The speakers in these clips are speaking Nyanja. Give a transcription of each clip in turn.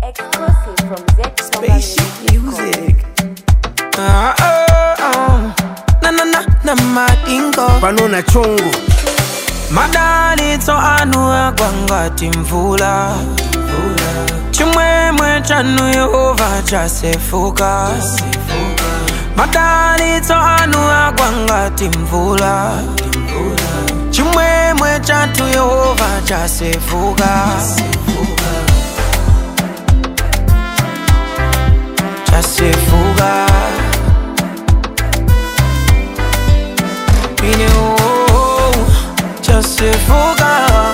Exclusive from Spaceship music. Ah, ah, ah. Na na na na madingo pano na chongo madalitso anu agwangati mvula chimwemwe chanu yehova chasefuka madalitso anu agwangati mvula chimwemwe chatu yehova chasefuka chasefuka ine oh, chasefuka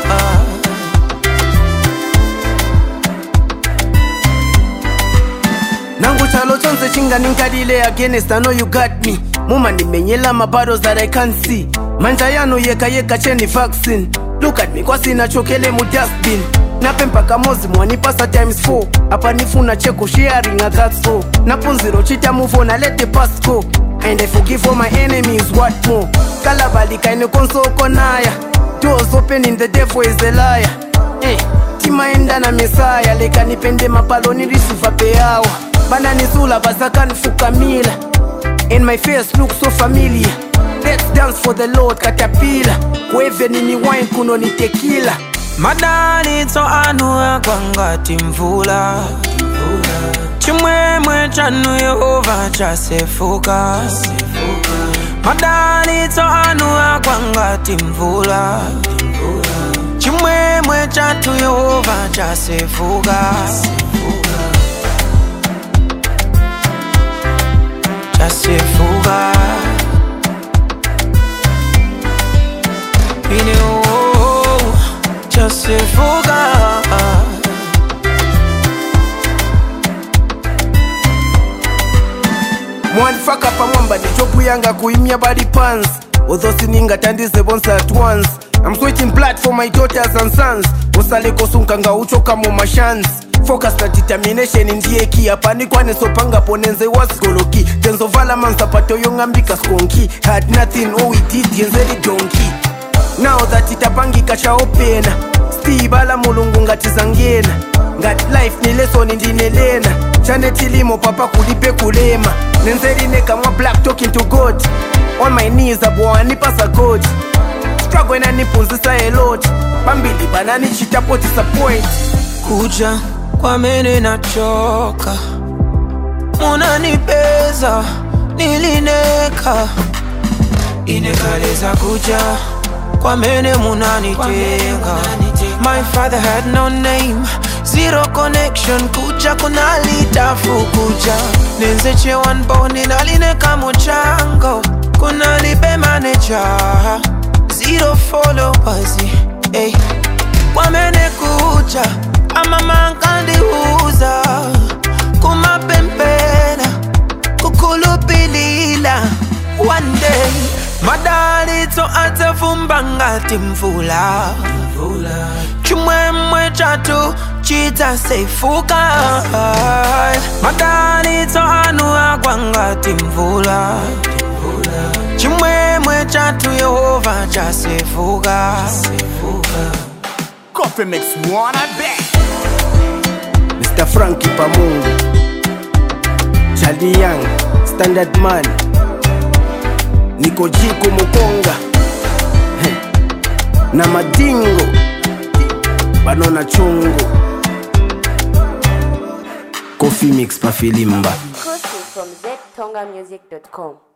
nangu chalo chonse chinganinkalile against i know you got me mumandimenyela ma battles that i can't see manja yanu yeka yeka cheni vaccine look at me kwasinachokele mu dustbin nape mpaka mozi mwanipasa times 4 apa nifuna cheko sharing a that's all napunziro chita move on I let the past go and i forgive all my enemies what more kalabalikaine konsoko naya doors open in the devil is a liar eh, timaenda na mesaya lekanipende mapalo nilisuva peyawa bananisula basakanifukamila and my face look so familiar let's dance for the lord katapila kueve nini wine kuno ni tekila madalitso anu agwangati mvula chimwemwe chanu yehova chasefuka madalitso anu agwangati mvula chimwemwe chatu yehova chasefuka chasefuka ine oh, chasefuka mwanifaka pamwamba nichokuyanga kuimya body pants although siningatandize bonse at once i'm switching blood for my daughters and sons usalekosunganga uchoka mu mashans focus na determination ndiye kia panikwanisopanga ponenze wasigoloki tenzovala mansapato yong'ambika skonki had nothing all we did yenzeri donki now that itapangika chaopena stibala mulungu ngatizangena ngati life ni lesoni ndinelena chane tilimo papa kulipe kulema nenzerine kamwa black talking to god on my knees abwanipasa god struggle inanipunzisa a lot pambili bananichitapo disappoint kuja kwamene nachoka munanipeza nilineka inekaleza kuja kwamene munanitenga my father had no name zero connection kuja kunalitafu kuja nenzechewa mboni nalineka muchango kunalibe maneja zero followers hey. kwamene kuja amamankandiuza kumapempena kukhulupilila one day madalitso adzavumba ngati mvula chimwemwe chatu chidzasefuka madalitso anu agwa ngati mvula chimwemwe chatu yehova chasefuka Coffee mix one, I bet. mr franki pamungu chali young standard man niko jiko mukonga Heh. na madingo banona chongo coffee mix pafilimba Exclusive from ztongamusic.com.